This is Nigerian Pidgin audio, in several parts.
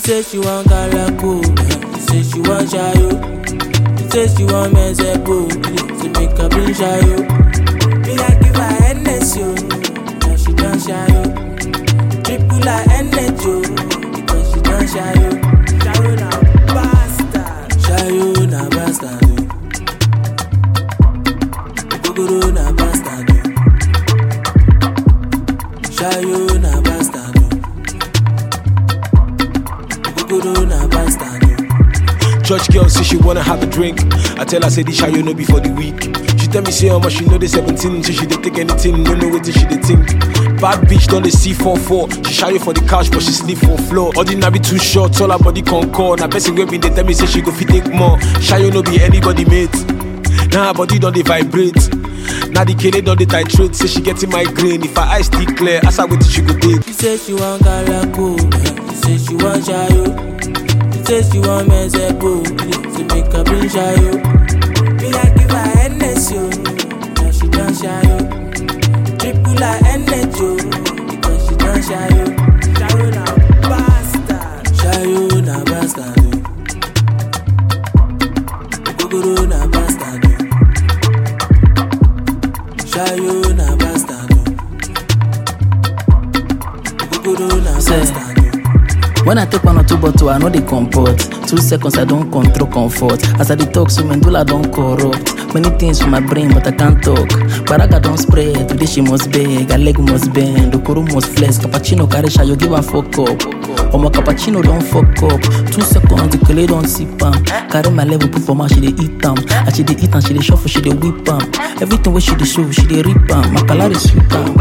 say she want galako, she say she want shayo. She say she want mezepo, say make her bring shayo. Me I give her Hennessy, yo, now she done shayo. Triple her energy, yo, because she done shayo. Shayo na bastard, shayo na bastard, yo. Ogogoro na bastard, yo. Shayo na bastard, yo. Ogogoro na bastard, yo. Church girl say she wanna have a drink. I tell her say this you no be for the week. She tell me say how much she know the 17, so she dey take anything, no know what she dey think. Bad bitch done the C44. She shy for the couch, but she sleep for floor. Ordinary too short, all her body concord. Now person wey been dey tell me say she go fit take more. Shy no be anybody mate. Now her body don't dey vibrate. Now the kid don't dey titrate. Say she getting migraine. If her eyes still clear, ask her what she go take. She say she want galako, she say she want shayo. She say she want mezepo, say make her bring shayo. Me I give her Hennessy, yo, now she done shayo. Triple her energy, yo, because she done shayo. Shayo na bastard, shayo na bastard, yo. Ogogoro na bastard, yo. Shayo na bastard, yo. Ogogoro na Say. bastard, yo. When I take one or two bottle, I know they comport. Two seconds, I don't control comfort. As I detox, so medulla don't corrupt. Many things for my brain, but I can't talk. Baraga don't spread, today she must beg. Her leg must bend, Okoro must flex. Cappuccino carry you give her fuck up. Omo cappuccino don't fuck up. Two seconds, the kele don't sip am. Carry my level, put for my she dey eat am. As she dey eat am, she dey shuffle, she dey whip am. Everything where she dey show, she dey rip am. My color is sweet am.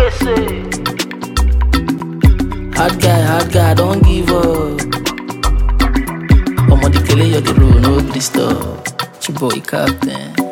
Hard guy, hard guy, don't give up. Omo the kele you the road, no please stop. Chiboy captain.